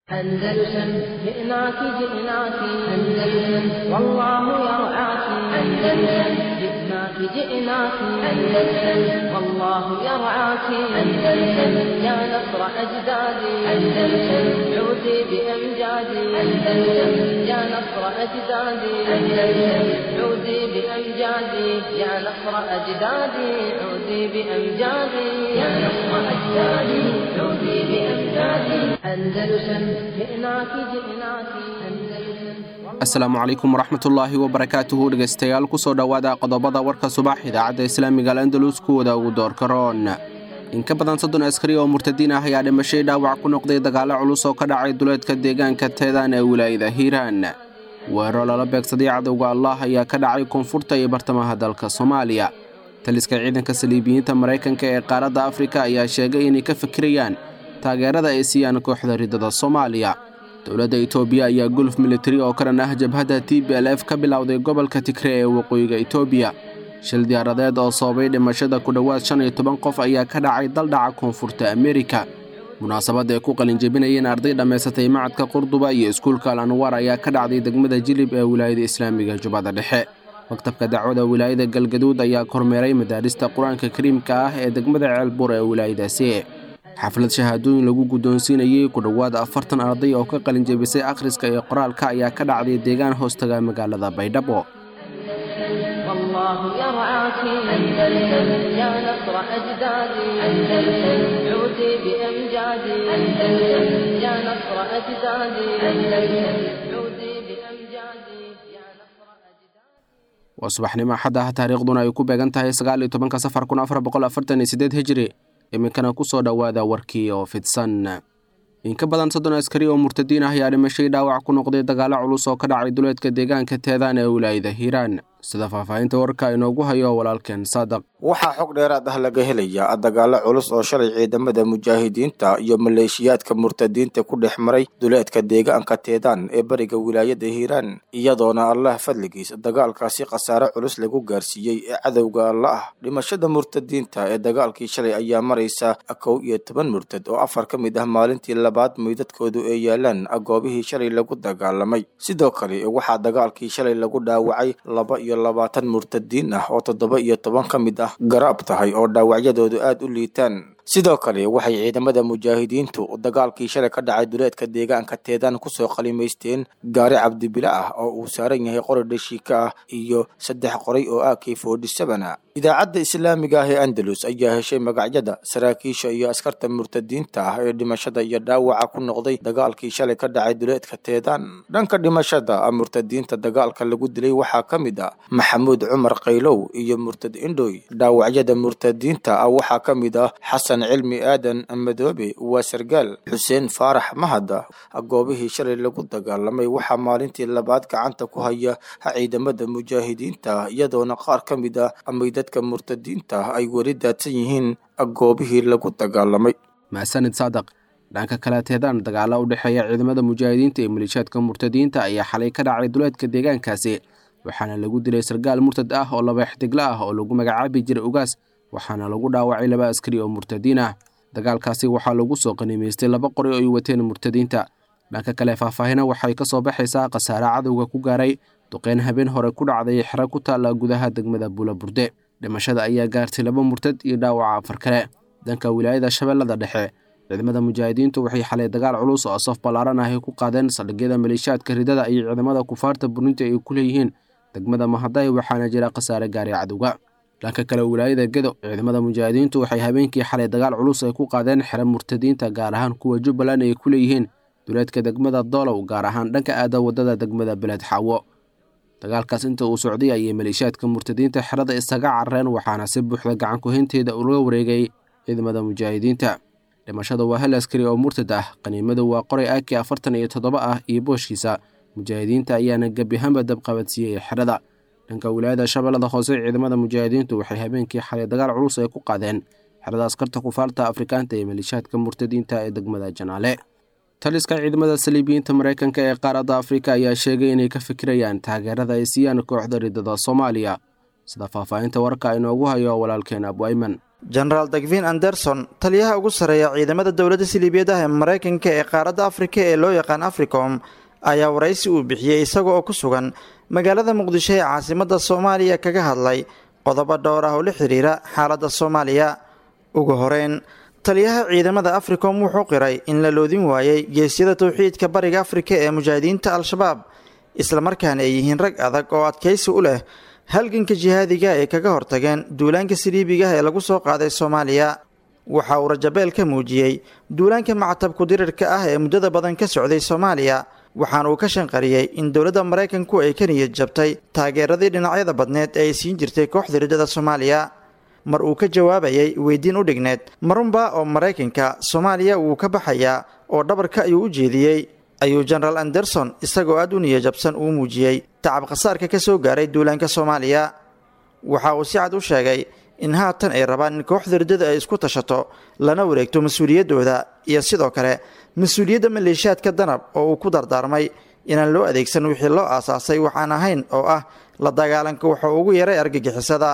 أندلسن جئناك جئناك أندلسن والله يرعاك أندلسن جئناك جئناك أندلسن والله يرعاك أندلسن يا نصر أجدادي أندلسن عودي بأمجادي أندلسن يا نصر أجدادي أندلسن عودي بأمجادي يا نصر أجدادي عودي بأمجادي يا نصر أجدادي عودي بأمجادي أندلسن جئناك جئناك أندلسن asalaamu calaykum waraxmatullaahi wabarakaatuhu dhegaystayaal kusoo dhowaada qodobada warka subax idaacadda islaamiga al andalus kuwada ugu doorka roon in ka badan soddon askari oo murtadiin ah ayaa dhimashay dhaawac ku noqday dagaallo culus oo ka dhacay duleedka deegaanka teedaan ee wilaayada hiiraan weero lala beegsaday cadowga allah ayaa ka dhacay koonfurta iyo bartamaha dalka soomaaliya taliska ciidanka saliibiyiinta maraykanka ee qaaradda afrika ayaa sheegay inay ka fikirayaan taageerada ay siiyaan kooxda ridada soomaaliya dowladda itoobiya ayaa guluf militari oo ka dhan ah jabhadda t b l f ka bilowday gobolka tigre ee waqooyiga itoobiya shil diyaaradeed oo sababay dhimashada ku dhowaad shan iyo toban qof ayaa ka dhacay daldhaca koonfurta amerika munaasabad ay ku qalinjebinayeen arday dhammaysatay macadka qurduba iyo iskuulka al anwaar ayaa ka dhacday degmada jilib ee wilaayada islaamiga jubbada dhexe maktabka dacwada wilaayada galgaduud ayaa kormeeray madaarista qur-aanka kariimka ah ee degmada ceelbuur ee wilaayadaasi xaflad shahaadooyin lagu guddoonsiinayey ku dhowaad afartan arday oo ka qalinjebisay akhriska iyo qoraalka ayaa ka dhacday deegaan hoostaga magaalada baydhabo والله يرعاك أندلسن يا نصر أجدادي أندلسن عودي بأمجادي أندلسن يا نصر أجدادي أندلسن عودي بأمجادي يا نصر أجدادي waa subaxnimo axad ah taariikhduna ay ku beegan tahay sagaal iyo tobanka safar kun afar boqol afartan iyo siddeed hijiri iminkana ku soo dhowaada warkii oo fidsan in ka badan soddon askari oo murtadiin ah ayaa dhimashay dhaawac ku noqday dagaallo culus oo ka dhacay duleedka deegaanka teedaan ee wilaayada hiiraan sida faahfaahinta warka inoogu hayo walaalkeen saadaq waxaa xog dheeraad ah laga helayaa dagaallo culus oo shalay ciidamada mujaahidiinta iyo maleeshiyaadka murtadiinta ku dhex maray duleedka deegaanka teedaan ee bariga wilaayada hiiraan iyadoona allah fadligiis dagaalkaasi khasaare culus lagu gaarsiiyey ee cadowga alla ah dhimashada murtadiinta ee dagaalkii shalay ayaa maraysa kow iyo toban murtad oo afar ka mid ah maalintii labaad meydadkoodu ay yaalaan goobihii shalay lagu dagaalamay sidoo kale waxaa dagaalkii shalay lagu dhaawacay laba iyo labaatan murtadiin ah oo toddoba iyo toban ka mid ah garaab tahay oo dhaawacyadoodu aad u liitaan sidoo kale waxay ciidamada mujaahidiintu dagaalkii shalay ka dhacay duleedka deegaanka teedaan kusoo qalimaysteen gaari cabdibile ah oo uu saaran yahay qori dhashiika ah iyo saddex qoray oo ak forty sevena idaacadda islaamiga ah ee andalus ayaa heshay magacyada saraakiisha iyo askarta murtadiinta ah ee dhimashada iyo dhaawaca ku noqday dagaalkii shalay ka dhacay duleedka teedaan dhanka dhimashada murtadiinta dagaalka lagu dilay waxaa ka mid ah maxamuud cumar qaylow iyo murtad indhoy dhaawacyada murtadiinta ah waxaa ka mid ah xasan cilmi aadan madoobe waa sargaal xuseen faarax mahada goobihii shalay lagu dagaalamay waxaa maalintii labaad gacanta ku haya ciidamada mujaahidiinta iyadoona qaar ka mid ah meydadka murtadiinta ay weli daadsan yihiin goobihii lagu dagaalamay maasanid saadaq dhanka kale teedaan dagaalla u dhexeeya ciidamada mujaahidiinta iyo maleeshiyaadka murtadiinta ayaa xalay ka dhacay duleedka deegaankaasi waxaana lagu dilay sargaal murtad ah oo laba ixtigla ah oo lagu magacaabi jiray ugaas waxaana lagu dhaawacay laba askari oo murtadiin ah dagaalkaasi waxaa lagu soo qanimaystay laba qori oo ay wateen murtadiinta dhanka kale faahfaahina waxay ka soo baxaysaa khasaare cadowga ku gaaray duqeyn habeen hore ku dhacday xero ku taalla gudaha degmada buulaburde dhimashada ayaa gaartay laba murtad iyo dhaawaca afar kale dhanka wilaayada shabeellada dhexe ciidamada mujaahidiintu waxay xalay dagaal culus oo saf ballaaran ah ay ku qaadeen saldhigyada maleeshiyaadka ridada iyo ciidamada kufaarta burinta ay ku leeyihiin degmada mahaday waxaana jira khasaare gaaray cadowga dhanka kale wilaayada gedo ciidamada mujaahidiintu waxay habeenkii xalay dagaal culus ay ku qaadeen xero murtadiinta gaar ahaan kuwa jubbaland ay ku leeyihiin duleedka degmada doolow gaar ahaan dhanka aada wadada degmada beled xaawo dagaalkaas inta uu socday ayay maleeshiyaadka murtadiinta xerada isaga carareen waxaana si buuxda gacan kuhaynteeda uga wareegay ciidamada mujaahidiinta dhimashada waa hal askari oo murtad ah qaniimadu waa qoray aki afartan iyo toddoba ah iyo booshkiisa mujaahidiinta ayaana gebiahaanba dabqabadsiiyey xerada dhanka wilaayada shabeellada hoose ciidamada mujaahidiintu waxay habeenkii xalay dagaal culus ay ku qaadeen xerada askarta kufaarta afrikaanta ee maleeshiyaadka murtadiinta ee degmada janaale taliska ciidamada saliibiyiinta maraykanka ee qaaradda afrika ayaa sheegay inay ka fikirayaan taageerada ay siiyaan kooxda ridada soomaaliya sida faahfaahinta warka inoogu hayo walaalkeen abu ayman jenaraal dagvin anderson taliyaha ugu sarreeya ciidamada dowladda siliibiyadaha ee maraykanka ee qaaradda afrika ee loo yaqaan africom ayaa waraysi uu bixiyey isaga oo ku sugan magaalada muqdisho ee caasimadda soomaaliya kaga hadlay qodobo dhowr ah oo la xiriira xaaladda soomaaliya ugu horeyn taliyaha ciidamada africom wuxuu qiray in la loodin waayey geesyada towxiidka bariga afrika ee mujaahidiinta al-shabaab islamarkaana ay yihiin rag adag oo adkaysi u leh halganka jihaadiga ay kaga hortageen duulaanka siliibigaah ee lagu soo qaaday soomaaliya waxa uu rajabeel ka muujiyey duulaanka macatabku dirirka ah ee muddada badan ka socday soomaaliya waxaana uu ka shanqariyey in dowladda maraykanku ay ka niyad jabtay taageeradii dhinacyada badneed ee ay siin jirtay kooxda riddada soomaaliya mar uu ka jawaabayay weydiin u dhigneed marunba oo maraykanka soomaaliya wuu ka baxayaa oo dhabarka ayuu u jeediyey ayuu jenaraal anderson isagoo aad u niyajabsan uu muujiyey tacab khasaarka ka soo gaaray duulaanka soomaaliya waxa uu si cad u sheegay in haatan ay rabaan in kooxda riddada ay isku tashato lana wareegto mas-uuliyaddooda iyo sidoo kale mas-uuliyadda maleeshiyaadka danab oo uu ku dardaarmay inaan loo adeegsan wixii loo aasaasay waxaan ahayn oo ah la dagaalanka waxa ugu yaray argagixisada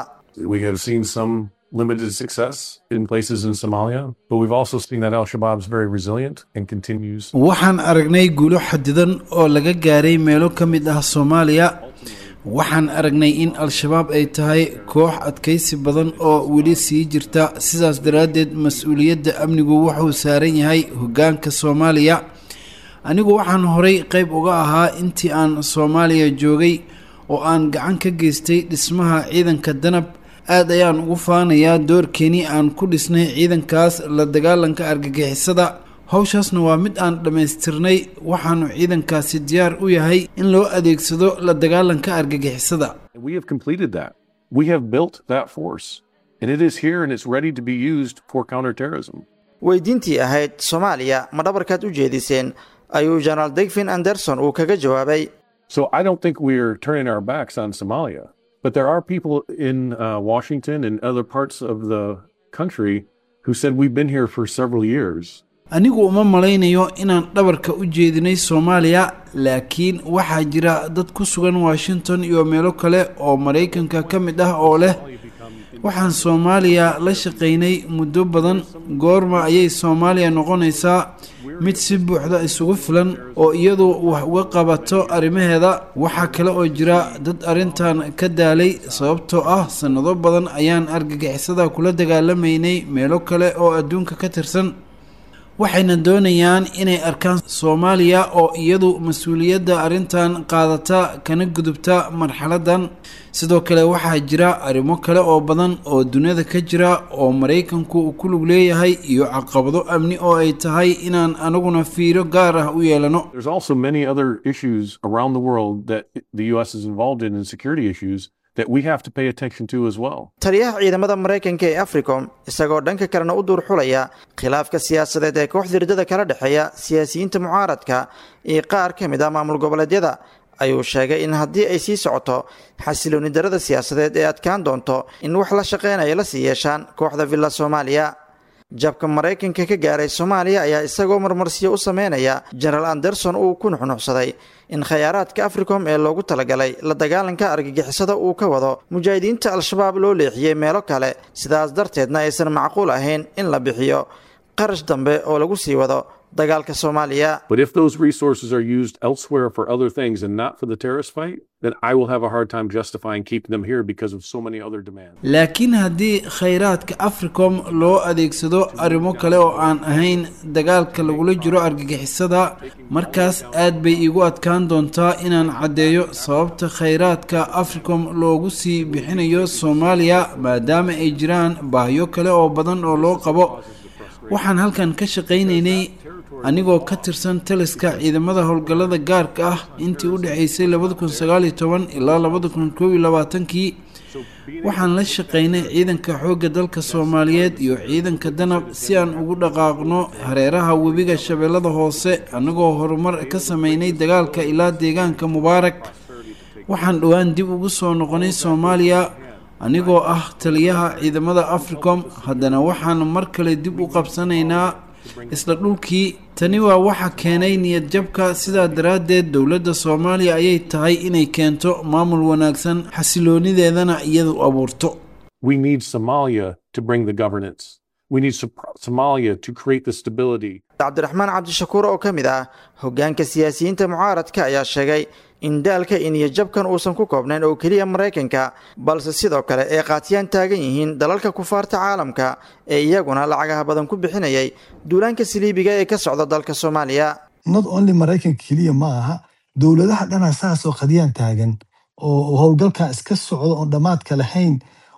limited success in places in Somalia, but we've also seen that Al Shabaab is very resilient and continues. waxaan aragnay guulo xadidan oo laga gaaray meelo ka mid ah soomaaliya waxaan aragnay in al-shabaab ay tahay koox adkaysi badan oo weli sii jirta sidaas daraaddeed mas-uuliyadda amnigu wuxuu saaran yahay hoggaanka soomaaliya anigu waxaan horay qayb uga ahaa intii aan soomaaliya joogay oo aan gacan ka geystay dhismaha ciidanka danab aad ayaan ugu faanayaa doorkeenii aan ku dhisnay ciidankaas la dagaalanka argagixisada howshaasna waa mid aan dhammaystirnay waxaanu ciidankaasi diyaar u yahay in loo adeegsado la dagaalanka argagixisada We have completed that. We have built that force, and it is here and it's ready to be used for counterterrorism. weydiintii ahayd soomaaliya ma dhabarkaad u jeediseen ayuu jenaraal degvin anderson uu kaga jawaabay So I don't think we're turning our backs on Somalia, but there are people in uh, Washington and other parts of the country who said we've been here for several years. anigu uma malaynayo inaan dhabarka u jeedinay soomaaliya laakiin waxaa jira dad ku sugan washington iyo meelo kale oo maraykanka ka mid ah oo leh waxaan soomaaliya la shaqaynay muddo badan goorma ayay soomaaliya noqonaysaa mid si buuxda isugu filan oo iyadu wax uga qabato arrimaheeda waxaa kale oo jira dad arrintan ka daalay sababtoo ah sannado badan ayaan argagixisada kula dagaalamaynay meelo kale oo adduunka ka tirsan waxayna doonayaan inay arkaan soomaaliya oo iyadu mas-uuliyadda arrintan qaadata kana gudubta marxaladan sidoo kale waxaa jira arrimo kale oo badan oo duniyada ka jira oo maraykanku uu ku lug leeyahay iyo caqabado amni oo ay tahay inaan anaguna fiiro gaar ah u yeelano There's also many other issues around the world that the U.S. is involved in, and security issues that we have to pay attention to as well. taliyaha ciidamada maraykanka ee africom isagoo dhanka kalena u duur xulaya khilaafka siyaasadeed ee kooxda riddada kala dhexeeya siyaasiyiinta mucaaradka iyo qaar ka mid ah maamul goboleedyada ayuu sheegay in haddii ay sii socoto xasilooni darada siyaasadeed ee adkaan doonto in wax la shaqeynaya la sii yeeshaan kooxda villa soomaaliya jabka maraykanka ka gaaray soomaaliya ayaa isagoo marmarsiyo u sameynaya jenaraal anderson uu ku nuxnuxsaday in khayaaraadka africom ee loogu talagalay la dagaalanka argagixisada uu ka wado mujaahidiinta al-shabaab loo leexiyey meelo kale sidaas darteedna aysan macquul ahayn in la bixiyo qarash dambe oo lagu sii wado dagaalka soomaaliya But if those resources are used elsewhere for other things and not for the terrorist fight, then I will have a hard time justifying keeping them here because of so many other demands. laakiin haddii khayraadka africom loo adeegsado arrimo kale oo aan ahayn dagaalka lagula jiro argagixisada markaas aad bay iigu adkaan doontaa inaan caddeeyo sababta khayraadka africom loogu sii bixinayo soomaaliya maadaama ay jiraan baahyo kale oo badan oo loo qabo waxaan halkan ka shaqaynaynay anigoo ka tirsan taliska ciidamada howlgallada gaarka ah intii u dhexaysay labada kun sagaaliyo toban ilaa labada kun koob iyo labaatankii waxaan la shaqaynay ciidanka xoogga dalka soomaaliyeed iyo ciidanka danab si aan ugu dhaqaaqno hareeraha webiga shabeellada hoose annagoo horumar ka sameynay dagaalka ilaa deegaanka mubaarak waxaan dhowaan dib ugu soo noqonay soomaaliya anigoo ah taliyaha ciidamada africom haddana waxaan mar kale dib u qabsanaynaa isla dhulkii tani waa waxa keenay niyad jabka sidaa daraaddeed dowladda soomaaliya ayay tahay inay keento maamul wanaagsan xasiloonideedana iyadu abuurto we need Somalia to bring the governance. We need Somalia to create the stability. cabdiraxmaan cabdishakuur oo ka mid ah hoggaanka siyaasiyiinta mucaaradka ayaa sheegay in daalka iniyo jabkan uusan ku koobnayn oo keliya maraykanka balse sidoo kale ay qaatiyaan taagan yihiin dalalka kufaarta caalamka ee iyaguna lacagaha badan ku bixinayay duulaanka saliibiga ee ka socda dalka soomaaliya not only maraykanka keliya ma aha dowladaha dhanaa saasoo qadiyaan taagan oo howlgalkan iska socdo oon dhammaadka lahayn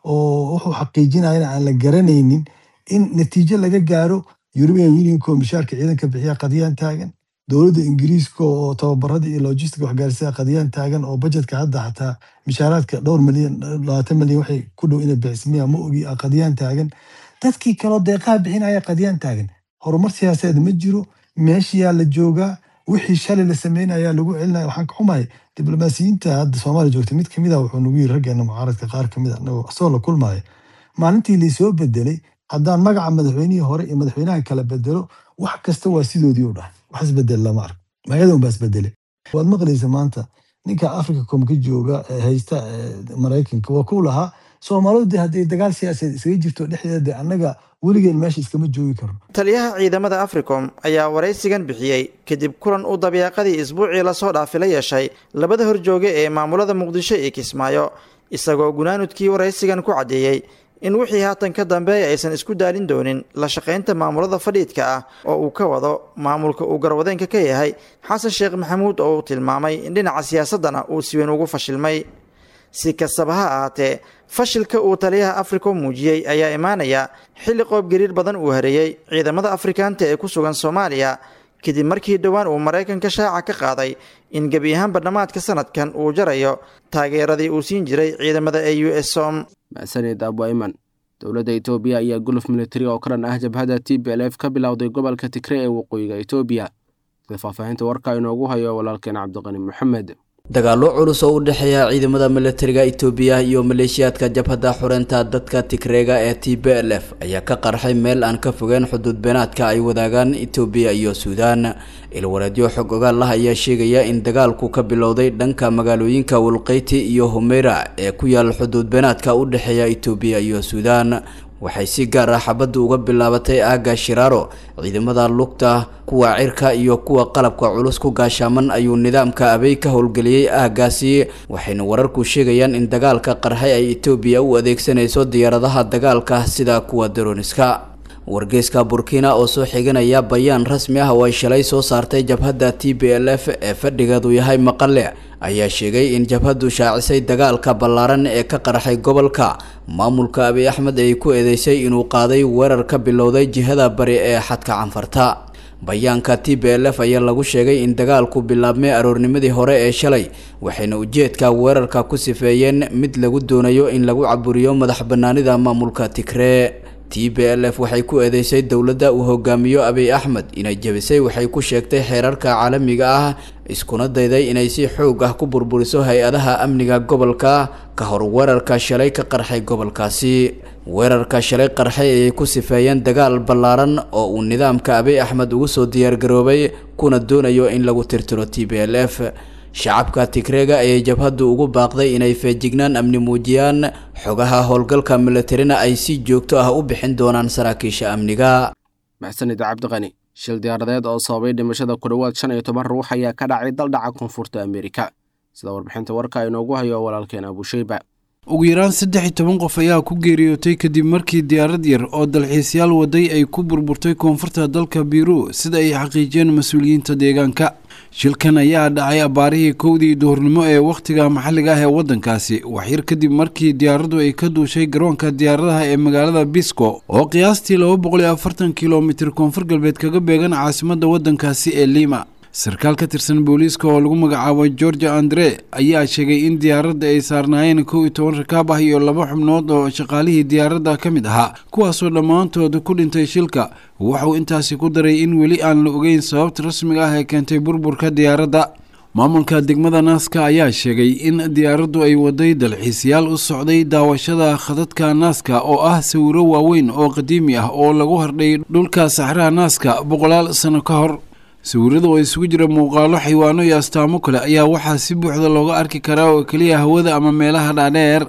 oo wuxuu xaqiijinayana aan la garanaynin in natiijo laga gaaro european unionko mishaarka ciidanka bixiya qadiyaan taagan dowladda ingiriiska oo tababarada iyo logistica waxgaarsiga qadiyaan taagan oo bajetka hadda xataa mishaaraadka dhowr milyan labaatan milyan waxay ku dhow inay bixismiya ma ogi qadiyaan taagan dadkii kaloo deeqaha bixinaya qadiyaan taagan horumar siyaasadeed ma jiro meeshiyaa la joogaa wixii shalay la sameynaya lagu celinaya waxaan ka xumahay diblomaasiyiinta hadda soomaaliya joogta mid kamid ah wuxuu nagu yiri raggeena mucaaradka qaar kamid a anagoo asagoo la kulmaya maalintii laysoo bedelay haddaan magaca madaxweynihii hore iyo madaxweynaha kala bedelo wax kasta waa sidoodii u dhahay wax isbedel lama arko magadan baa isbedele waad maqlaysa maanta ninka africacom ka jooga haysta maraykanka waa ku lahaa soomaalidu de hadday dagaal siyaasadeed isaga jirto dhexdeeda de annaga weligeen meesha iskama joogi karno taliyaha ciidamada africom ayaa waraysigan bixiyey kadib kulan uu dabiiqadii isbuucii lasoo dhaafi la yeeshay labada horjooge ee maamulada muqdisho iyo kismaayo isagoo gunaanudkii waraysigan ku caddeeyey in wixii haatan ka dambeeya aysan isku daalin doonin la shaqaynta maamulada fadhiidka ah oo uu ka wado maamulka uu garwadeenka ka yahay xasan sheekh maxamuud oo uu tilmaamay in dhinaca siyaasaddana uu si weyn ugu fashilmay si kastaba ha ahaatee fashilka uu taliyaha africom muujiyey ayaa imaanaya xilli qoob gariir badan uu hareeyey ciidamada afrikaanta ee ku sugan soomaaliya kadib markii dhowaan uu maraykanka shaaca ka qaaday in gebi ahaanba dhammaadka sanadkan uu jarayo taageeradii uu siin jiray ciidamada e u s som maxsanid abwaiman dowladda etoobiya ayaa guluf militari oo karan ah jabhadda t b l f ka bilowday gobolka tigre ee waqooyiga etoobiya sida faahfaahinta warka inoogu hayo walaalkeen cabdiqani maxamed dagaallo culus oo u dhexeeya ciidamada milatariga itoobiya iyo maleeshiyaadka jabhadda xureynta dadka tigreega ee t b l f ayaa ka qarxay meel aan ka fogeen xuduud beenaadka ay wadaagaan itoobiya iyo suudaan ilwareedyo xog ogaal ah ayaa sheegaya in dagaalku ka bilowday dhanka magaalooyinka walqeyti iyo humeyra ee ku yaal xuduud beenaadka u dhexeeya itoobiya iyo suudaan waxay si gaar ah xabaddu uga bilaabatay aagga shiraaro ciidamada lugta kuwa cirka iyo kuwa qalabka culus ku gaashaaman ayuu nidaamka abey ka howlgeliyey aaggaasi waxayna wararku sheegayaan in dagaalka qarxay ay etoobiya u adeegsanayso diyaaradaha dagaalka sida kuwa daroniska wargeyska burkina oo soo xiganaya bayaan rasmi ah oo ay shalay soo saartay jabhadda t b l f ee fadhigeedu yahay maqale ayaa sheegay in jabhaddu shaacisay dagaalka ballaaran ee ka qarxay gobolka maamulka abiy axmed ay ku eedeysay inuu qaaday weerar ka bilowday jihada bari ee xadka canfarta bayaanka t b l f ayaa lagu sheegay in dagaalku bilaabmay aroornimadii hore ee shalay waxayna ujeedka weerarka ku sifeeyeen mid lagu doonayo in lagu caburiyo madax banaanida maamulka tigree t b l f waxay ku eedeysay dowladda uu hogaamiyo abiy axmed inay jebisay waxay ku sheegtay xeerarka caalamiga ah iskuna dayday inay si xoog ah ku burburiso hay-adaha amniga gobolka ka hor weerarka shalay ka qarxay gobolkaasi weerarka shalay qarxay ayay ku sifeeyeen dagaal ballaaran oo uu nidaamka abiy axmed ugu soo diyaargaroobay kuna doonayo in lagu tirtiro t b l f shacabka tigreega ayay jabhaddu ugu baaqday inay feejignaan amni muujiyaan xogaha howlgalka militarina ay si joogto ah u bixin doonaan saraakiisha amniga maxsanid cabdiqani shil diyaaradeed oo sababay dhimashada ku dhowaad shan iyo toban ruux ayaa ka dhacay daldhaca koonfurta ameerika sida warbixinta warka inoogu hayo walaalkeen abusheyba ugu yaraan saddex iyo toban qof ayaa ku geeriyootay kadib markii diyaarad yar oo dalxiisyaal waday ay ku burburtay koonfurta dalka biru sida ay xaqiijiyeen mas-uuliyiinta deegaanka shilkan ayaa dhacay abbaarihii kowdii duhurnimo ee wakhtiga maxalliga ah ee waddankaasi waxyar kadib markii diyaaraddu ay ka duushay garoonka diyaaradaha ee magaalada bisco oo qiyaastii laba boqol iyo afartan kilomitir koonfur galbeed kaga beegan caasimadda waddankaasi ee lima sarkaal ka tirsan booliiska oo lagu magacaabo georgia andre ayaa sheegay in diyaaradda ay saarnaayeen kow iyo toban rakaab ah iyo laba xubnood oo shaqaalihii diyaaradda ka mid ahaa kuwaasoo dhammaantood ku dhintay shilka wuxuu intaasi ku daray in weli aan la ogeyn sababta rasmiga ah ee keentay burburka diyaaradda maamulka degmada naaska ayaa sheegay in diyaaraddu ay waday dalxiisayaal u socday daawashada khadadka naaska oo ah sawiro waaweyn oo qadiimi ah oo lagu hardhay dhulka saxraha naaska boqolaal sano ka hor sawirada oo isugu jira muuqaalo xaywaano iyo astaamo kale ayaa waxaa si buuxda looga arki karaa oo keliya hawada ama meelaha dhaadheer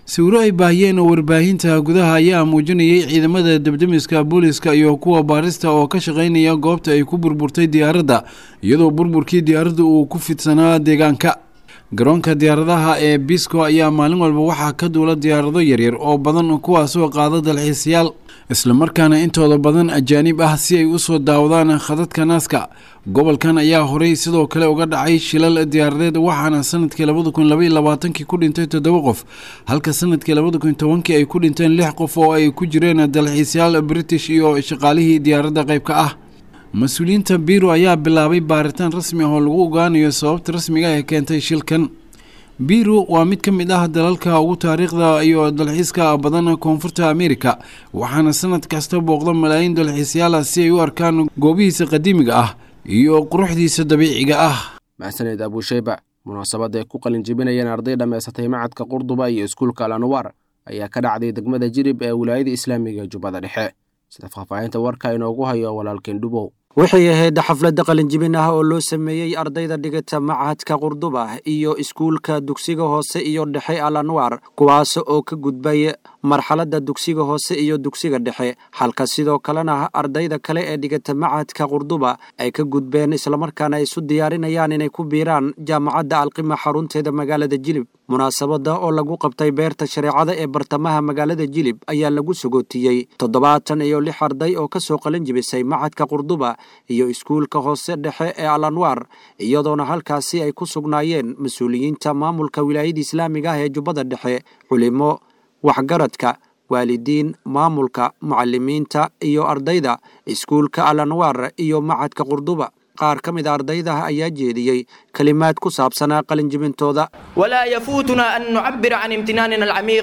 sawiro ay baahiyeen oo warbaahinta gudaha ayaa muujinayay ciidamada debdemiska booliska iyo kuwa baarista oo ka shaqaynaya goobta ay ku burburtay diyaaradda iyadoo burburkii diyaaradda uu ku fidsanaa deegaanka garoonka diyaaradaha ee bisco ayaa maalin walba waxaa ka duula diyaarado yaryar oo badan kuwaasoo qaada dalxiisayaal islamarkaana intooda badan ajaanib ah si ay usoo daawadaan khadadka naaska gobolkan ayaa horey sidoo kale uga dhacay shilal diyaaradeed waxaana sanadkii labada kun labaiyo labaatankii ku dhintay toddoba qof halka sanadkii labada kun tobankii ay ku dhinteen lix qof oo ay ku jireen dalxiisayaal british iyo shaqaalihii diyaaradda qaybka ah mas-uuliyiinta biro ayaa bilaabay baaritaan rasmi ah oo lagu ogaanayo sababta rasmiga ee keentay shilkan biro waa mid ka mid ah dalalka ugu taariikhda iyo dalxiiska badan koonfurta amerika waxaana sanad kasta booqda malaayiin dalxiisyaala si ay u arkaan goobihiisa qadiimiga ah iyo quruxdiisa dabiiciga ah maxsaneed abuusheyba munaasabad ay ku qalin jebinayeen arday dhammaysatay macadka qurduba iyo iskuulka alanwaar ayaa ka dhacday degmada jirib ee wilaayada islaamiga jubbada dhexe sida faahfaahinta warka inoogu hayo walaalkeen dhubow waxay ahayd xafladda qalinjibin ah oo loo sameeyey ardayda dhigata machadka qurduba iyo iskuulka dugsiga hoose iyo dhexe al anwaar kuwaas oo ka gudbay marxaladda dugsiga hoose iyo dugsiga dhexe halka sidoo kalena ardayda kale ee dhigata machadka qurduba ay ka gudbeen islamarkaana ay isu diyaarinayaan inay ku biiraan jaamacadda alqima xarunteeda magaalada jilib munaasabadda oo lagu qabtay beerta shareecada ee bartamaha magaalada jilib ayaa lagu sagootiyey toddobaatan iyo lix arday oo ka soo qalin jibisay machadka qurduba iyo iskuulka hoose dhexe ee al anwaar iyadoona halkaasi ay ku sugnaayeen mas-uuliyiinta maamulka wilaayada islaamiga ah ee jubbada dhexe culimo waxgaradka waalidiin maamulka mucalimiinta iyo ardayda iskuulka al anwaar iyo machadka qurduba qaar ka mid a ardayda ayaa jeediyey kelimaad ku saabsanaa qalinjibintooda ولا يفوتنا أن نعبر عن امتناننا العميق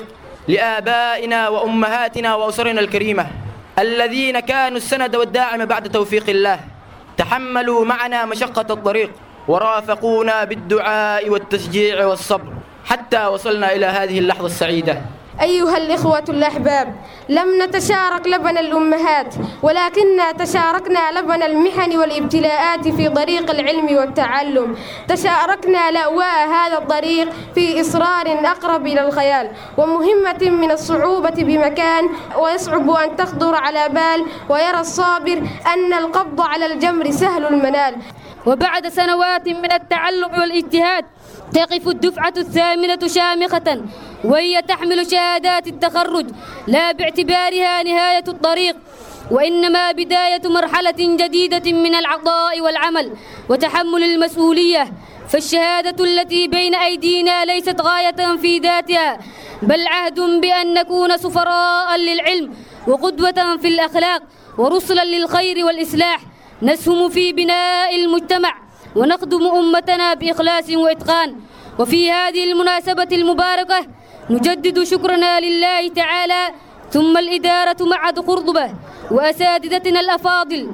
لآبائنا وأمهاتنا وأسرنا الكريمة الذين كانوا السند والداعم بعد توفيق الله تحملوا معنا مشقة الطريق ورافقونا بالدعاء والتشجيع والصبر حتى وصلنا إلى هذه اللحظة السعيدة أيها الإخوة الأحباب لم نتشارك لبن الأمهات ولكننا تشاركنا لبن المحن والابتلاءات في طريق العلم والتعلم تشاركنا لأواء هذا الطريق في إصرار أقرب إلى الخيال ومهمة من الصعوبة بمكان ويصعب أن تخطر على بال ويرى الصابر أن القبض على الجمر سهل المنال وبعد سنوات من التعلم والاجتهاد تقف الدفعة الثامنة شامخة وهي تحمل شهادات التخرج لا باعتبارها نهاية الطريق وإنما بداية مرحلة جديدة من العطاء والعمل وتحمل المسؤولية فالشهادة التي بين أيدينا ليست غاية في ذاتها بل عهد بأن نكون سفراء للعلم وقدوة في الأخلاق ورسلا للخير والإصلاح نسهم في بناء المجتمع ونخدم أمتنا بإخلاص وإتقان وفي هذه المناسبة المباركة نجدد شكرنا لله تعالى ثم الإدارة معهد قرطبة وأساتذتنا الأفاضل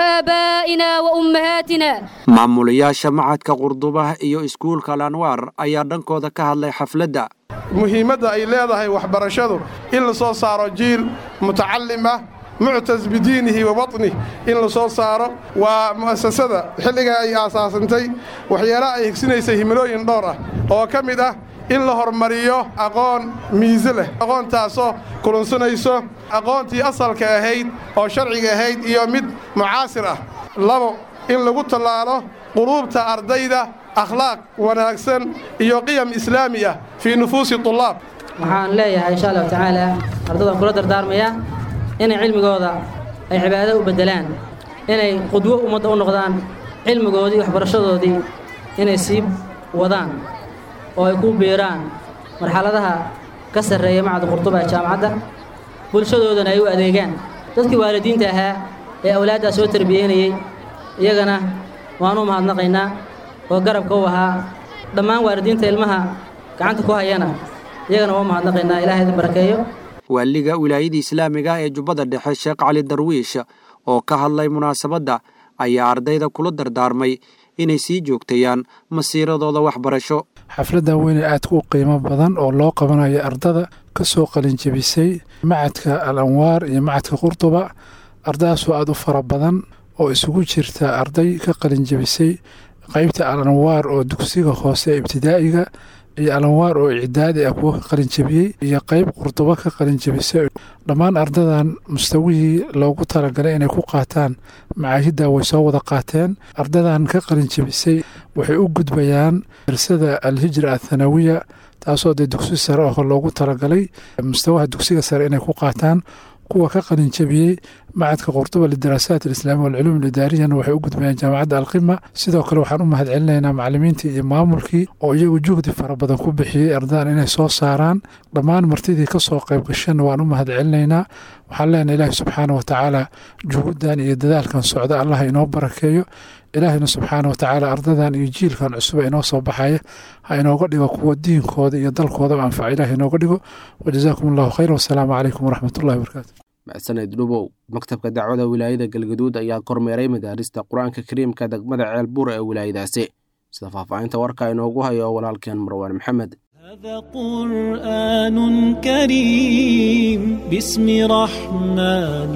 وآبائنا وأمهاتنا maamulayaasha machadka qurduba iyo iskuulka al anwaar ayaa dhankooda ka hadlay xafladda muhiimadda ay leedahay waxbarashadu in la soo saaro jiil mutacalim ah muctas bidiinihi wa waطnih in la soo saaro waa mu'asasada xilligaa ay aasaasantay waxyaalaha ay higsinaysay himilooyin dhowr ah oo ka mid ah in la hormariyo aqoon miise leh aqoontaasoo kulunsanayso aqoontii asalka ahayd oo sharciga ahayd iyo mid mucaasir ah labo in lagu tallaalo quluubta ardayda akhlaaq wanaagsan iyo qiyam islaami ah fii nufuusi tullaab waxaan leeyahay insha allahu tacaala ardaydan kula dardaarmaya inay cilmigooda ay cibaado u beddelaan inay qudwo ummadda u noqdaan cilmigoodii waxbarashadoodii inay sii wadaan oo ay ku biiraan marxaladaha ka sarreeya macadda qurduba ee jaamacadda bulshadoodana ay u adeegaan dadkii waalidiinta ahaa ee awlaaddaa soo tarbiyeynayey iyagana waanu mahadnaqaynaa oo garabka u ahaa dhammaan waalidiinta ilmaha gacanta ku hayana iyagana waa mahadnaqaynaa ilahay idin barakeeyo waaliga wilaayada islaamiga ee jubbada dhexe sheekh cali darwiish oo ka hadlay munaasabadda ayaa ardayda kula dardaarmay inay sii joogtayaan masiiradooda waxbarasho xafladdan weyne aadka u qiimo badan oo loo qabanayo ardada ka soo qalinjebisay macadka al anwaar iyo macadka qurduba ardadaasoo aada u fara badan oo isugu jirta arday ka qalinjebisay qeybta al anwaar oo dugsiga hoose ibtidaa'iga iyo alanwaar oo icdaadi ah kuwo ka qalinjabiyey iyo qeyb qurdubo ka qalinjabisay dhammaan ardadan mustawihii loogu talagalay inay ku qaataan macaahidda way soo wada qaateen ardadan ka qalinjabisay waxay u gudbayaan darsada alhijra athanawiya taasoo dee dugsi sare oo loogu talagalay mustawaha dugsiga sare inay ku qaataan kuwa ka qalinjabiyey macadka qurduba lidaraasaat alislaami walculuum alidaariyana waxay u gudbayaan jaamacadda alqima sidoo kale waxaan u mahad celinaynaa macalimiintii iyo maamulkii oo iyagu juhdi fara badan ku bixiyey ardadan inay soo saaraan dhammaan martidii ka soo qayb gashana waan u mahad celinaynaa waxaan leenahay ilaahi subxaana wa tacaala juhuddan iyo dadaalkan socda allah inoo barakeeyo ilaahina subxaana wa tacaala ardadan iyo jiilkan cusub inoo soo baxaya ha inooga dhigo kuwa diinkooda iyo dalkoodaba anfaca ilaah inooga dhigo wajazaakum allahu khayr wasalaamu calaykum waraxmatullahi wabarakaatu macsaned dhubow maktabka dacwada wilaayada galgaduud ayaa kormeeray madaarista qur-aanka kariimka degmada ceelbuur ee wilaayadaasi sida faahfaahinta warka inoogu hayo walaalkeen marwaan maxamed هذا قرآن كريم باسم رحمن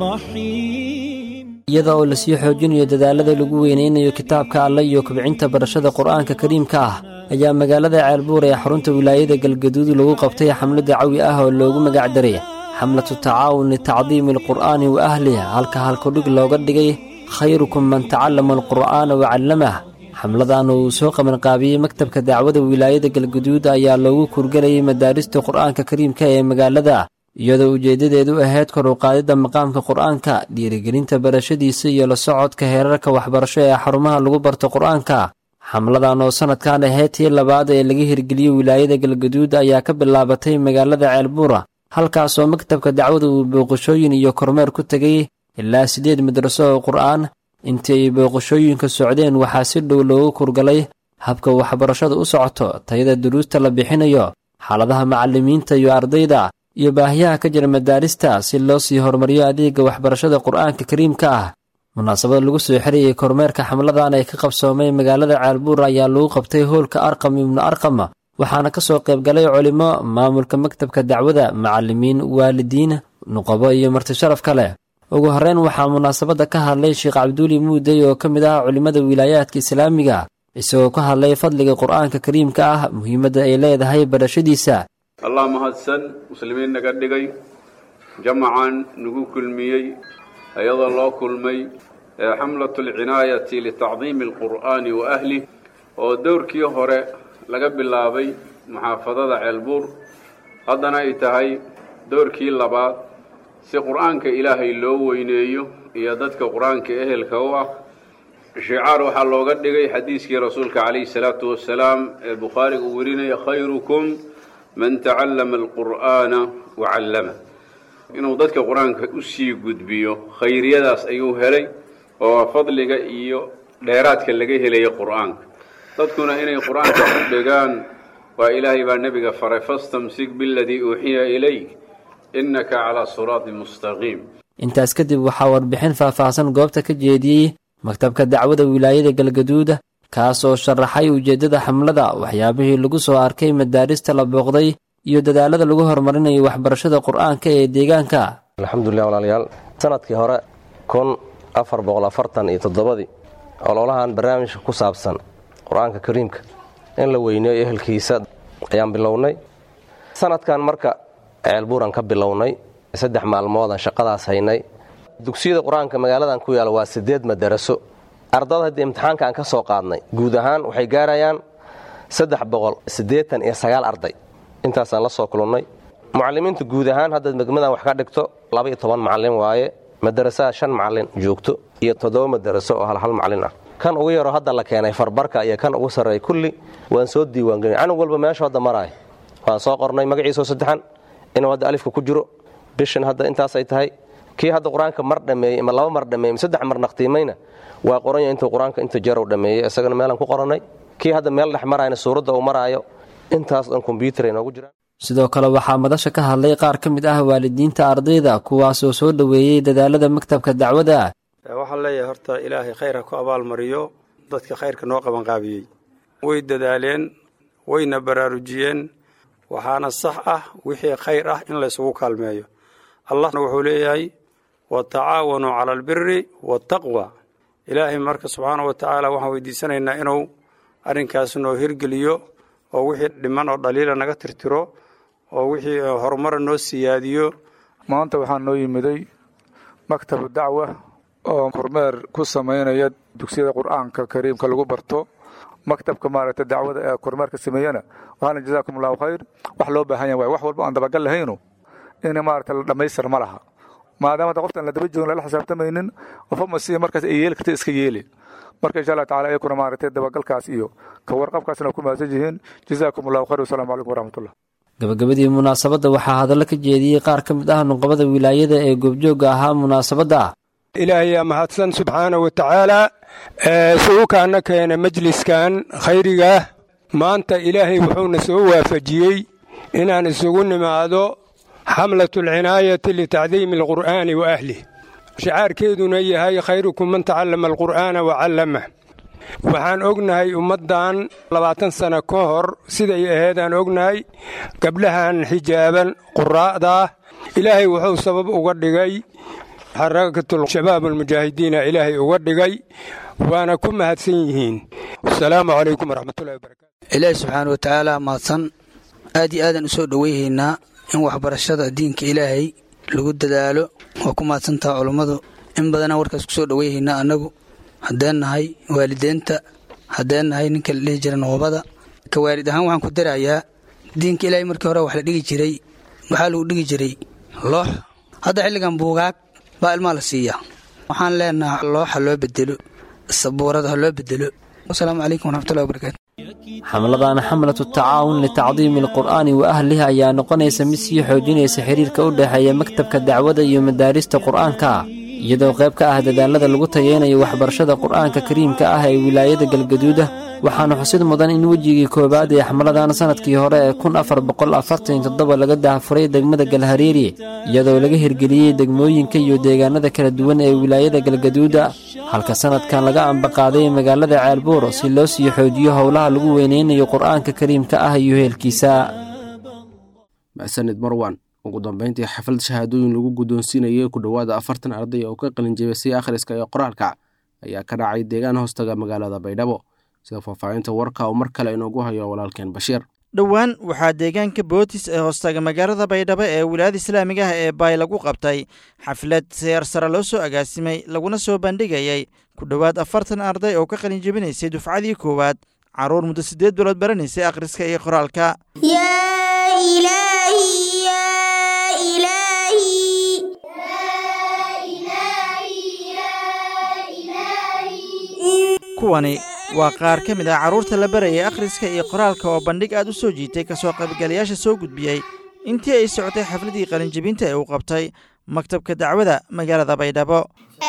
رحيم iyada oo lasii xoojinayo dadaalada lagu weynaynayo kitaabka alle iyo kobcinta barashada qur'aanka kariimka ah ayaa magaalada ceelbuur ee xarunta wilaayada galgaduud lagu qabtay xamlo dacawi ah oo loogu magac daray xamlatu tacaawun litacdiimi alqur'aani wa ahliha halka halkudhig looga dhigay khayrukum man tacallama alqur'aana wa callamah xamladan uu soo qabanqaabiyey maktabka dacwada wilaayada galguduud ayaa loogu kurgelayay madaarista qur'aanka kariimka ee magaalada iyadoo ujeeddadeedu ahayd kor u qaadidda maqaamka qur'aanka dhiirigelinta barashadiisa iyo la socodka heerarka waxbarasho ee xarumaha lagu barto qur'aanka xamladan oo sannadkan ahayd tii labaad ee laga hirgeliyey wilaayada galguduud ayaa ka bilaabatay magaalada ceelbuura halkaasoo maktabka dacwada uu booqashooyin iyo kormeer ku tegay ilaa siddeed madraso oo qur'aan intii ay booqashooyinka socdeen waxaa si dhow loogu kurgalay habka waxbarashada u socoto tayada duruusta la bixinayo xaaladaha macallimiinta iyo ardayda iyo baahiyaha ka jira madaarista si loo sii horumariyo adeega waxbarashada qur'aanka kariimka ah munaasabad lagu soo xirayay kormeerka xamladan ee ka qabsoomay magaalada ceelbuur ayaa lagu qabtay hoolka arqam ibnu arqam waxaana ka soo qaybgalay culimo maamulka maktabka dacwada macallimiin waalidiin nuqabo iyo martisharaf kale ugu horreyn waxaa munaasabadda ka hadlay sheekh cabduuli muudey oo ka mid ah culimmada wilaayaadka islaamiga isagoo ka hadlay fadliga qur'aanka kariimka ah muhiimadda ay leedahay barashadiisa allah mahadsan muslimiin naga dhigay jamacan nagu kulmiyey iyadoo loo kulmay xamlatu alcinaayati litacdiimi alqur'aani wa ahlih oo dowrkii hore laga bilaabay muxaafadada ceelbuur haddana ay tahay dowrkii labaad si qur'aanka ilaahay loo weyneeyo iyo dadka qur'aanka ehelka u ah shicaar waxaa looga dhigay xadiiskii rasuulka calayhi salaatu wasalaam ee bukhaariga uu werinaya khayrukum man tacallama alqur'aana wa callama inuu dadka qur-aanka u sii gudbiyo khayriyadaas ayuu helay oo fadliga iyo dheeraadka laga helaya qur'aanka dadkuna inay qur-aanka ku dhegaan waa ilaahay baa nebiga faray fastamsik biladii uuxiya ilayk innaka calaa siraatin mustaqiim intaas kadib waxaa warbixin faahfaahsan goobta ka jeediyey maktabka dacwada wilaayada galgaduud kaas oo sharaxay ujeeddada xamlada waxyaabihii lagu soo arkay madaarista la booqday iyo dadaalada lagu horumarinayo waxbarashada qur'aanka ee deegaanka alxamdulilah walaalayaal sanadkii hore kun afar boqol afartan iyo toddobadii ololahan barnaamijka ku saabsan qur-aanka kariimka in la weyneeyo ehelkiisa ayaan bilownay sanadkan marka ceelbuuran ka bilownay saddex maalmoodan shaqadaas haynay dugsiyada qur-aanka magaaladan ku yaala waa siddeed madaraso ardada haddii imtixaanka aan ka soo qaadnay guud ahaan waxay gaarayaan saddex boqol siddeetan iyo sagaal arday intaasaan la soo kulannay mucallimiinta guud ahaan haddaad degmadan wax ka dhigto laba iyo toban macallin waaye madarasaha shan macallin joogto iyo toddoba madaraso oo hal hal macallin ah kan ugu yaroo hadda la keenay farbarka iyo kan ugu sarreeya kulli waan soo diiwaangelin canug walba meeshu hadda maraay waan soo qornay magaciisoo saddexan inuu hadda alifka ku jiro bishan hadda intaasay tahay kii hadda qur-aanka mar dhammeeyey ama laba mar dhammeeyey ama saddex mar naqtiimayna waa qoranya intuu qur-aanka inta jarow dhammeeyey isagana meelaan ku qorannay kii hadda meel dhex marayna suuradda uu maraayo intaas dhan kombyuutar ay noogu jiraan sidoo kale waxaa madasha ka hadlay qaar ka mid ah waalidiinta ardayda kuwaasoo soo dhoweeyey dadaalada maktabka dacwada waxaan leeyahay horta ilaahay khayr ha ku abaalmariyo dadka khayrka noo qabanqaabiyey way dadaaleen wayna baraarujiyeen waxaana sax ah wixii khayr ah in laysugu kaalmeeyo allahna wuxuu leeyahay watacaawanuu cala albiri waataqwa ilaahay marka subxaana wa tacaala waxaan weydiisanaynaa inuu arrinkaas noo hirgeliyo oo wixii dhiman oo dhaliila naga tirtiro oo wixii horumara noo siyaadiyo maanta waxaa noo yimiday maktabu dacwa oo kormeer ku samaynaya dugsiyada qur-aanka kariimka lagu barto maktabka maaragta dacwada ee kormeerka sameeyana waxaana jazaakum allahu khayr wax loo baahan yahay waay wax walba aan dabagal lahaynu in maaragta la dhammaystir ma laha maadaama da qoftan la daba joogin lala xisaabtamaynin qofama si markaas ay yeeli karta iska yeeli marka insha allah tacala iyakuna maaragtay dabagalkaas iyo ka warqabkaasna ku mahadsan yihiin jazaakum allahu khayr wasalaamu calaykum waraxmatullah gabagabadii munaasabadda waxaa hadallo ka jeediyey qaar ka mid ah nuqabada wilaayada ee goobjoogga ahaa munaasabadda ilaahayaa mahadsan subxaana wa tacaala sugukaana keena majliskan khayrigaah maanta ilaahay wuxuuna soo waafajiyey inaan isugu nimaado xamlatu alcinaayati litacdiimi alqur'aani wa ahlih shacaarkeeduna yahay khayrukum man tacallama alqur'aana wa callamah waxaan ognahay ummaddan labaatan sano ka hor siday aheedaan ognahay gabdhahan xijaaban quraa'daah ilaahay wuxuu sabab uga dhigay xarakatul-shabaab almujaahidiina ilaahay uga dhigay waana ku mahadsan yihiin wasalaamu calaykum waraxmatullahi wabarakatu ilaahi subxaana wa tacaala mahadsan aad iyo aadaan u soo dhoweyhaynaa in waxbarashada diinka ilaahay lagu dadaalo waa ku mahadsantaha culummadu in badanaa warkaas ku soo dhoweyhaynaa annagu haddeen nahay waalideenta haddeen nahay ninka la dhihi jira noobada ka waalid ahaan waxaan ku darayaa diinka ilaahay markii hore wax la dhigi jiray waxaa lagu dhigi jiray loox hadda xilligan buugaag baa ilmaa la siiyaa waxaan leenaha looxa loo bedelo sabuurada ha loo bedelo wasalaamu calaykum waraxmatullahi wabarakaatu xamladana xamlatu tacaawun litacdiimi alqur'aani wa ahlihi ayaa noqonaysa mid sii xoojinaysa xiriirka u dhexeeya maktabka dacwada iyo madaarista qur'aanka iyadoo qayb ka ah dadaalada lagu tayeynayo waxbarashada qur'aanka kariimka ah ee wilaayada galgaduuda waxaana xusid mudan in wejigii koowaad ee xamladan sannadkii hore ee kun afar boqol afartan toddoba laga daahfuray degmada galhareeri iyadoo laga hirgeliyey degmooyinka iyo deegaanada kala duwan ee wilaayada galgaduuda halka sannadkan laga ambaqaaday magaalada ceelbuur si loo sii xoojiyo howlaha lagu weynaynayo qur'aanka kariimka ah iyo heelkiisa maxsanid marwan ugu dambeyntii xaflad shahaadooyin lagu guddoonsiinayay ku dhowaada afartan arday oo ka qalinjabisay akhriska iyo qoraalka ayaa ka dhacay deegaan hoostaga magaalada baydhabo sida faahfaahinta warka uu mar kale inoogu hayo walaalkeen bashiir dhowaan waxaa deegaanka bootis ee hoostaga magaalada baydhabo ee wilaayada islaamiga ah ee baay lagu qabtay xaflad seer sare loo soo agaasimay laguna soo bandhigayay ku dhowaad afartan arday oo ka qalinjabinaysay dufcadii koowaad carruur muddo siddeed bilood baranaysay akhriska iyo qoraalka kuwani waa qaar ka mid ah carruurta la barayay akhriska iyo qoraalka oo bandhig aad u soo jiitay ka soo qaybgalayaasha soo gudbiyey intii ay socotay xafladii qalinjebinta ee uu qabtay maktabka dacwada magaalada baydhabo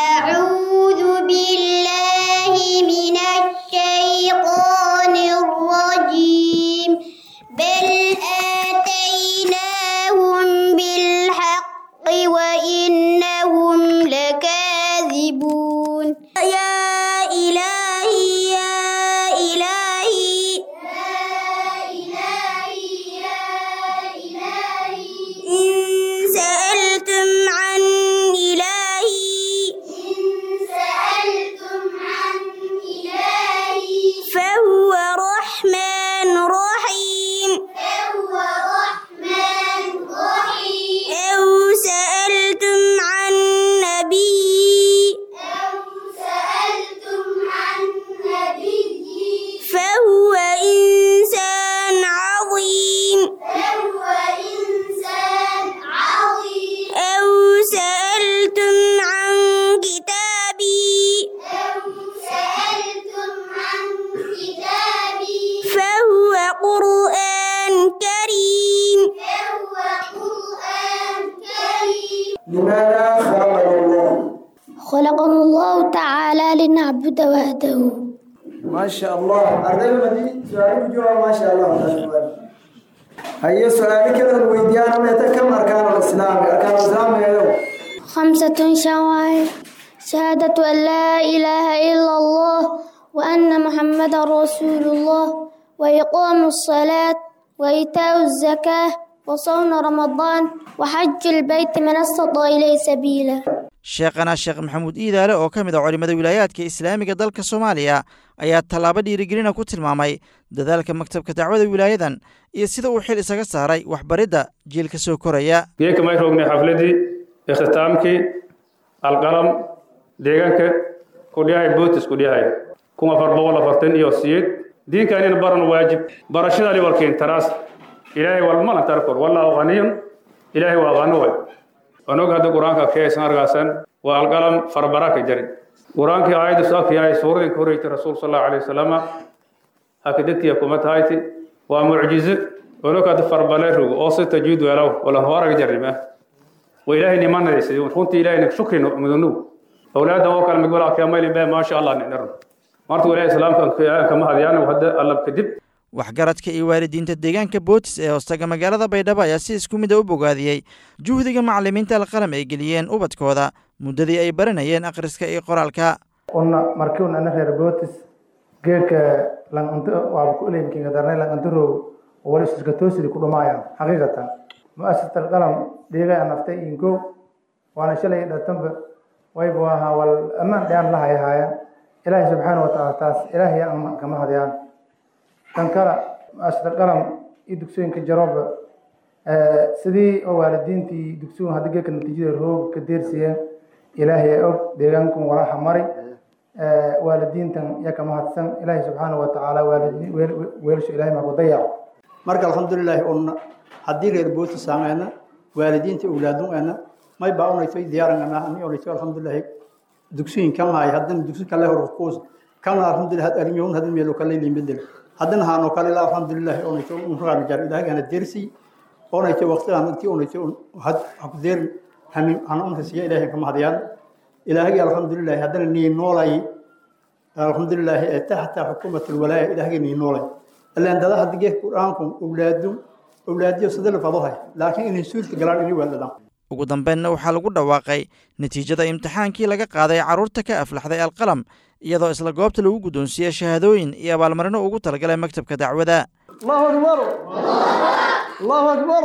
خلقنا الله تعالى لنعبد وحده ما شاء الله أرغب مدي سؤال جوا ما شاء الله هيا سؤال كذا الويديان ما كم أركان الإسلام أركان الإسلام يا خمسة شوائع شهادة أن لا إله إلا الله وأن محمد رسول الله وإقام الصلاة وإيتاء الزكاة وصوم رمضان وحج البيت من استطاع إليه سبيلا sheekhana sheekh maxamuud iidaale oo ka mid a culimmada wilaayaadka islaamiga dalka soomaaliya ayaa tallaabo dhiirigelina ku tilmaamay dadaalka maktabka dacwada wilaayadan iyo sida uu xil isaga saaray waxbaridda jiilka soo koraya geeka may roognay xafladii ikhtitaamkii alqalam deegaanka kudhiyahay bootis kudhiyahay kun afar boqol afartan iyo siyeed diinkaanina baran waajib barashadani walkeen taraas ilaahay walmana tarkor wallahu qaniyun ilaahay waa qani way onog hadda qur-aanka keesan argaasan waa alqalam farbaraka jari qur-aankii aayadda saak yahay suuradin ka horreysay rasuul sal allahu alayhi wasalama haka degtiya kuma tahayti waa mucjize onog hadda farbale rogo oo si tajiid weelaw wala horaga jarrima wa ilaahay nimanaysa runtii ilaahay shukri mudanu awlaadan oo kale migwala keemaylin bee maasha allah nidharan marta ilaahay islaamka kama hadiyaan hadda allab kadib waxgaradka iyo waalidiinta deegaanka bootis ee hoostaga magaalada baydhabo ayaa si isku mid a u bogaadiyey juhdiga macalimiinta alqalam ay geliyeen ubadkooda muddadii ay baranayeen akhriska iyo qoraalka una markiun ana reer bootis geedka langanto waaba ku ilimkinga darnay langantarow wali iska toosidi ku dhumaayaan xaqiiqatan mu'asasat alqalam dhiigay naftay inko waana shalay dhatanba wayba ahaa wal ammaan dhayaan la hayahaayan ilaahay subxaana wa tacaala taas ilaahay aan kama hadiyaan tan kale mu'asasat alqalam iyo dugsooyinka jarooba sidii oo waalidiintii dugsigun hadda geedka natiijada roog ka deersiyeen ilaahay og deegaankun walaha mari waalidiintan ya kama hadsan ilaahay subxaana wa tacaala weelasha ilahay maa ku dayaco marka alxamdulilaahi un haddii reer booti saameyna waalidiinta awlaadungeena may baa unayto diyaarangana ani onayto alxamdulilaahi dugsiyin kan haay haddana dugsi kale hor kuus kan alxamdulillah had arimiyun hadin meelo kale limbedel haddana haano kale la alxamdulilaahi onayto unraana jar ilaahigana dersi onayto waqtigaan intii onayto had haku deerin hamin hana unta siya ilaahay kama hadiyaan ilaahigi alxamdulilaahi haddana nii noolay alxamdulilaahi ee taxta xukuumat alwalaaya ilaahigi nii noolay ilaan dada hadda geedka qur-aanku awlaadu awlaadiyo sidala fadohay laakiin inay suulka galaan inay waadadaan ugu dambeynna waxaa lagu dhawaaqay natiijada imtixaankii laga qaaday carruurta ka aflaxday alqalam iyadoo isla goobta lagu guddoonsiiyey shahaadooyin iyo abaalmarino ugu talagalay maktabka dacwada allahu akbar allahu akbar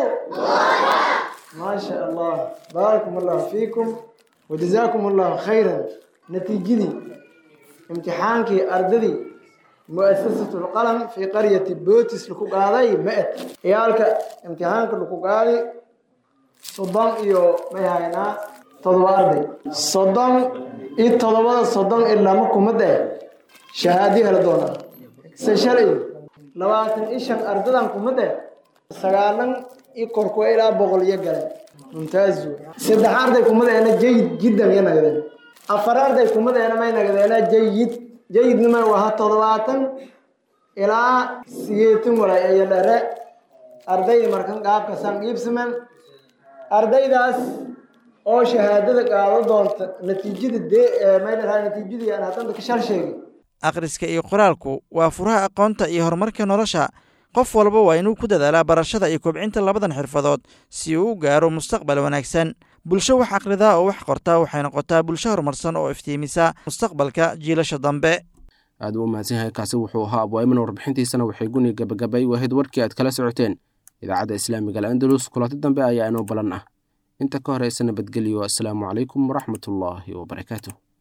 ما شاء الله باركم الله فيكم وجزاكم الله خيرا نتيجتي امتحانك أرددي مؤسسة القلم في قرية بوتس لكو قاضي مئت عيالك امتحانك لكو قاضي صدام إيو ميهاينا تضوى أرضي صدام إي تضوى صدام إلا مكو مدى شهادي هلدونا سشري لواتن إيشان أرددان كمدى سغالن i korkuwa ilaa boqol iyo gale mumtaaz saddex arday kumadeena jayid jiddan iyo nagadeen afar arday kumadeena may nagadeena jayid jayidnima waha toddobaatan ilaa siyeetan walay iyo dhere ardayda markan qaabka san iibsaman ardaydaas oo shahaadada qaado doonta natiijada dee may dhahaa natiijadii aan haddanta ka shal sheegay akhriska iyo qoraalku waa furaha aqoonta iyo horumarka nolosha qof walba waa inuu ku dadaalaa barashada iyo kobcinta labadan xirfadood si uu u gaaro mustaqbal wanaagsan bulsho wax akhridaa oo wax qortaa waxay noqotaa bulsho horumarsan oo iftiimisa mustaqbalka jiilasha dambe aad u mahadsan yahay kaasi wuxuu ahaa abwaa'iman warbixintiisana waxay guni gabagabay wahayd warkii aad kala socoteen idaacadda islaamiga al'andalus kulanti dambe ayaa inoo balan ah inta ka horeysa nabadgelyo assalaamu calaykum waraxmatullaahi wabarakaatu